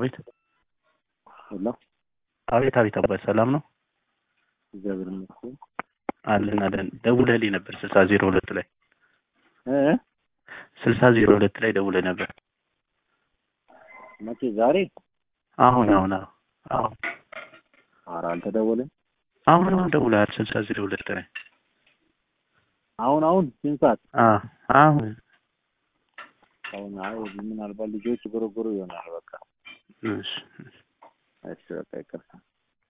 አቤት ሄሎ አቤት አቤት አባት ሰላም ነው እግዚአብሔር ይመስገን አለን አለን ደውለህልኝ ነበር ስልሳ ዜሮ ሁለት ላይ እ ስልሳ ዜሮ ሁለት ላይ ደውለህ ነበር መቼ ዛሬ አሁን አሁን አሁን አሁን ኧረ አልተደወለም አሁን አሁን ደውለሃል ስልሳ ዜሮ ሁለት ላይ አሁን አሁን ስንት ሰዓት አ አሁን አሁን አይ ምናልባት ልጆች ጎረጎሩ ይሆናል በቃ እሺ እሺ በቃ ይቅርታ